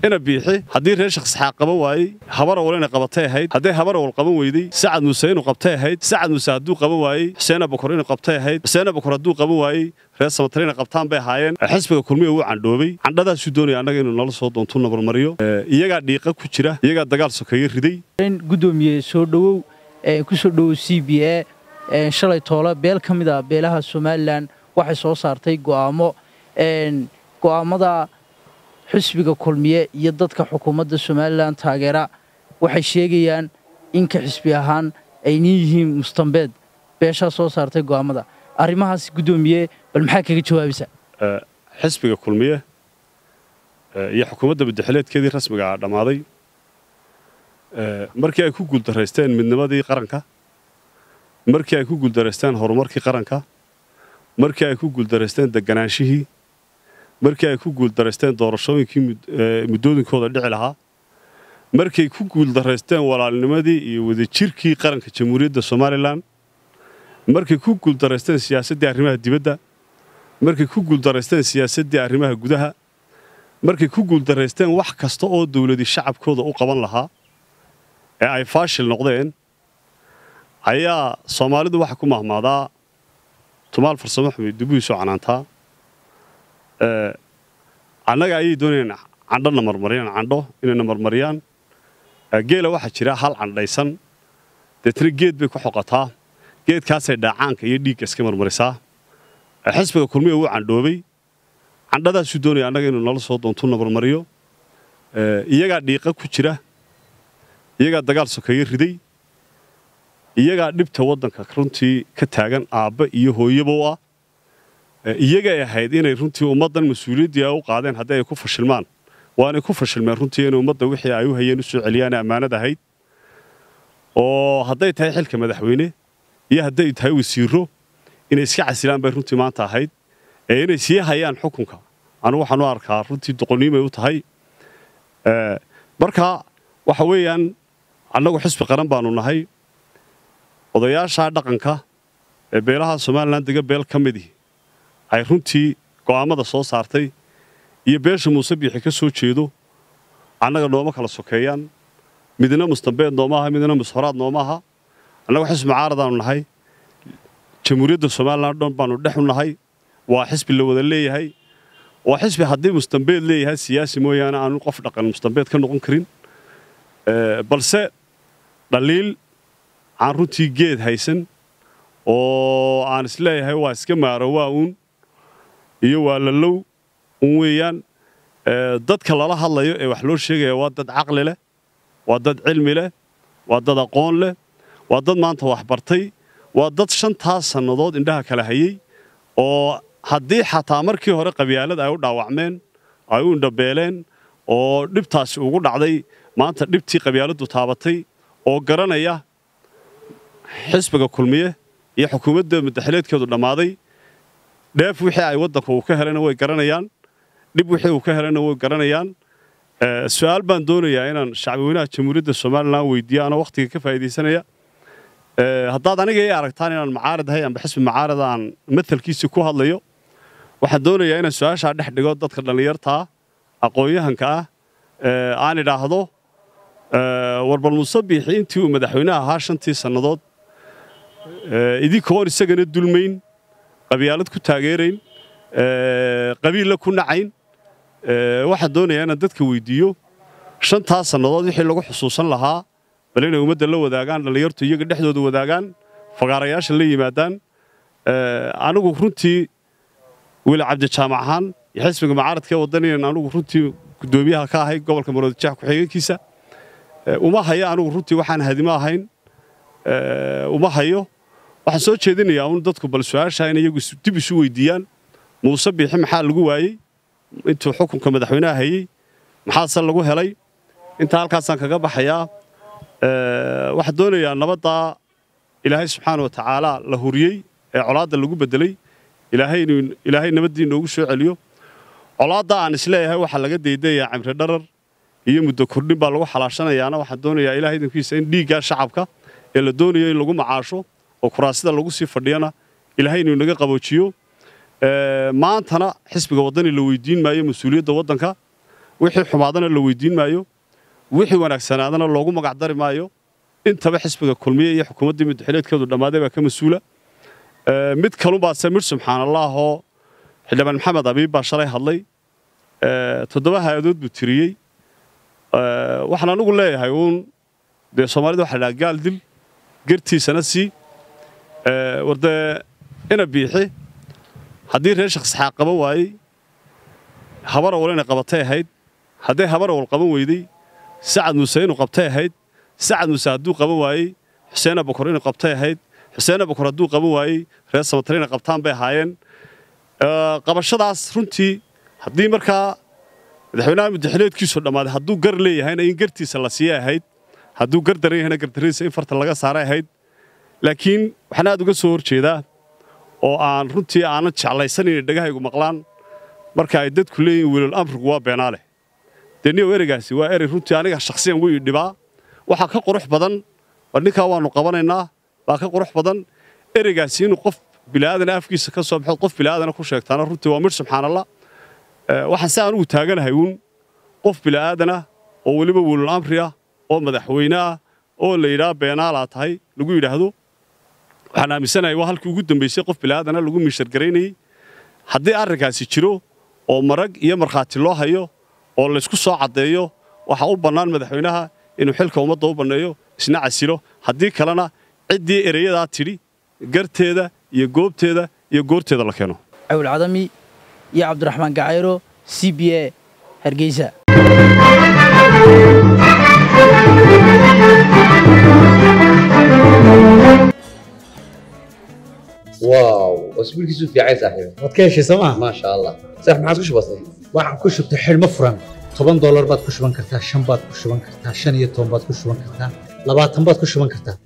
ina biixi haddii reer shakhsixaaq qaban waayey habar awal inay qabatay ahayd hadday habar awal qaban weyday sacad muuse inuu qabtay ahayd sacad muuse hadduu qaban waayey xuseen abakor inuu qabtay ahayd xuseen abakor hadduu qaban waayey reer samatar inay qabtaan bay ahaayeen xisbiga kulmiya wuu candhoobay candhadaasuu doonaya annaga inuu nala soo doontu nabarmariyo iyagaa dhiiqa ku jira iyagaa dagaal sokeeye riday gudoomiye soo dhowow ku soo dhowow c b a shalay toole beel ka mid a beelaha somalilan waxay soo saartay go'aamo go'aamada xisbiga kulmiye iyo dadka xukuumadda somalilan taageera waxay sheegayaan in ka xisbi ahaan ay nin yihiin mustambeed beeshaa soo saartay go'aamada arrimahaas guddoomiye bal maxaa kaga jawaabaysaa xisbiga kulmiye iyo xukuumadda madaxileedkeedii rasmiga ah dhammaaday markii ay ku guuldaraysteen midnimadii qaranka markii ay ku guuldaraysteen horumarkii qaranka markii ay ku guuldaraysteen deganaanshihii markii ay ku guuldaraysteen doorashooyinkii muddooyinkooda dhici lahaa markay ku guuldaraysteen walaalnimadii iyo wadajirkii qaranka jamhuuriyadda somalilan markay ku guuldaraysteen siyaasaddii arrimaha dibadda markay ku guuldaraysteen siyaasaddii arrimaha gudaha markay ku guuldaraysteen wax kasta oo dawladii shacabkooda u qaban lahaa ee ay faashil noqdeen ayaa soomaalidu waxa ku mahmaadaa tumaal farsamo xumay dubuhiisoo canaantaa annaga ayay doonayaan candhona marmariyaan candho inayna marmariyaan geela waxaa jira hal candhaysan deetna geed bay ku xoqataa geedkaasay dhaacaanka iyo dhiigga iska marmarisaa xisbiga kulmiya wuu candhoobay candhadaasuu doonaya annaga inuu nala soo doontu namarmariyo iyagaa dhiiqa ku jira iyagaa dagaal sokeeye riday iyagaa dhibta waddanka runtii ka taagan aabba iyo hooyaba u ah iyagay ahayd inay runtii ummaddan mas-uuliyaddii ay u qaadeen haddii ay ku fashilmaan waanay ku fashilmeen runtii inay ummadda wixii ay u hayeen u soo celiyaane ammaanad ahayd oo hadday tahay xilka madaxweyne iyo hadday tahay wasiiro inay iska casilaan bay runtii maanta ahayd ee inay sii hayaan xukunka anu waxaan u arkaa runtii doqoniimay u tahay marka waxa weeyaan annagu xisbi qaran baanu nahay odayaashaa dhaqanka ee beelaha somalilan dega beel ka midii ay runtii go'aammada soo saartay iyo beesha muuse biixi ka soo jeedo annaga nooma kala sokeeyaan midna mustambeed nooma aha midna mushoraad nooma aha annagu xisbi mucaaradaanu nahay jamhuuriyadda somalilan dhan baanu dhex u nahay waa xisbi la wada leeyahay waa xisbi haddii mustambeed leeyahay siyaasi mooyaane aanu qof dhaqan mustambeed ka noqon karin balse dhaliil aan runtii geed haysan oo aan isleeyahay waa iska maaro waa uun iyo waa lalow un weeyaan dadka lala hadlayo ee wax loo sheegaya waa dad caqli leh waa dad cilmi leh waa dad aqoon leh waa dad maanta wax bartay waa dad shantaas sannadood indhaha kala hayey oo haddii xataa markii hore qabyaalad ay u dhaawacmeen ay u indhabeeleen oo dhibtaasi ugu dhacday maanta dhibtii qabyaaladdu taabatay oo garanaya xisbiga kulmiye iyo xukuumadda madaxileedkeedu dhammaaday dheef wixii ay waddanka uu ka helayna way garanayaan dhib wixii uu ka helayna way garanayaan su'aal baan doonayaa inaan shacbweynaha jamhuuriyadda somalilan weydiiyo anoo wakhtiga ka faa'iidaysanaya haddaad aniga ii aragtaan inaan macaarad ahay amba xisbi macaarada aan matalkiisii ku hadlayo waxaan doonayaa inaan su-aashaa dhex dhigo dadka dhallinyartaa aqoon-yahanka ah aan idhaahdo warbal muuse biixi intii uu madaxweynaha ahaa shantii sannadood idinkoon isagana dulmayn qabyaalad ku taageerayn qabiilla ku nacayn waxaan doonayaa inaan dadka weydiiyo shantaas sannadood wixii lagu xusuusan lahaa bal inay ummadda la wadaagaan dhallinyartu iyaga dhexdooda wadaagaan fagaarayaasha la yimaadaan anigu runtii weli cabdijaamac ahaan iyo xisbiga mucaaradka waddan inaan anigu runtii guddoomiyaha ka ahay gobolka maroodijeex ku-xigeenkiisa uma hayo anigu runtii waxaan hadimo ahayn uma hayo waxaan soo jeedinayaa un dadku bal su-aashaa in iyagu dib isu weydiiyaan muuse biixi maxaa lagu waayey intuu xukunka madaxweynaha hayey maxaase lagu helay intaa halkaasaan kaga baxayaa waxaan doonayaa nabaddaa ilaahay subxaana wa tacaala la huriyey ee colaadda lagu beddelay ilaahay nabaddii noogu soo celiyo colaadda aan isleeyahay waxaa laga daydayaa cimri dharar iyo muddo kordhin baa lagu xalaashanayaana waxaan doonayaa ilahay idankiisa in dhiiggaa shacabka ee la doonayo in lagu macaasho oo kuraasida lagu sii fadhiyana ilaahay inuu naga qaboojiyo maantana xisbiga waddani la weydiin maayo mas-uuliyadda waddanka wixii xumaadana la weydiin maayo wixii wanaagsanaadana loogu magacdari maayo intaba xisbiga kulmiye iyo xukuumaddii muddaxileedkeedu dhammaaday baa ka mas-uula mid kalunbaase midh subxaan allaahoo xildhibaan maxamed abiib baa shalay hadlay toddoba hay-adood buu tiriyey waxaan anigu leeyahay uun dee soomaalida waxa ladhaha gaal dil gertiisana sii war dee ina biixi haddii reer shakhsixaaq qaban waayey habar awal inay qabatay ahayd hadday habar awal qaban weydey sacad muuse inuu qabtay ahayd sacad muuse hadduu qaban waayey xuseen abukor inuu qabtay ahayd xuseen abukor hadduu qaban waayey reer samatar inay qabtaan bay ahaayeen qabashadaas runtii haddii markaa madaxweynaha muddaxileedkiisu dhammaaday hadduu gar leeyahayna in gartiisa la siiyay ahayd hadduu gar daran yahayna gardaradiisa in farta laga saaray ahayd laakiin waxaan aad uga soo hor jeedaa oo aan runtii aanan jeclaysan inay dhegahaygu maqlaan marka ay dadku leeyihin welal amrigu waa beenaale dee niyow ereygaasi waa erey runtii aniga shakhsiyan wuu ii dhibaa waxaa ka qurux badan war ninkaa waannu qabanaynaa baa ka qurux badan ereygaasi inuu qof bila'aadana afkiisa ka soo baxo qof bila'aadana ku sheegtaana runtii waa midh subxaanallah waxaan si anugu taaganahay uun qof bila'aadana oo weliba welal amri ah oo madaxweyne ah oo la yidhaha beenaalaa tahay lagu yidhaahdo waxaan aaminsanahay waa halkii ugu dambaysay qof bila'aadana lagu miishargaraynayey haddii arrinkaasi jiro oo marag iyo markhaati loo hayo oo laysku soo caddeeyo waxaa u bannaan madaxweynaha inuu xilka ummadda u banneeyo isna casilo haddii kalena ciddii ereyadaa tidhi garteeda iyo goobteeda iyo goorteeda la keeno cawil cadami iyo cabdiraxmaan gacayro c b a hargeysa واو اسبوعك في عين صاحبي waad ka heshay sooma ما شاء الله صح ما عادش بسيط waxaan ku shubtay xidhmo furan toban doolar baad ku shuban kartaa shan baad ku shuban kartaa shan iyo toban baad ku shuban kartaa labaatan baad ku shuban kartaa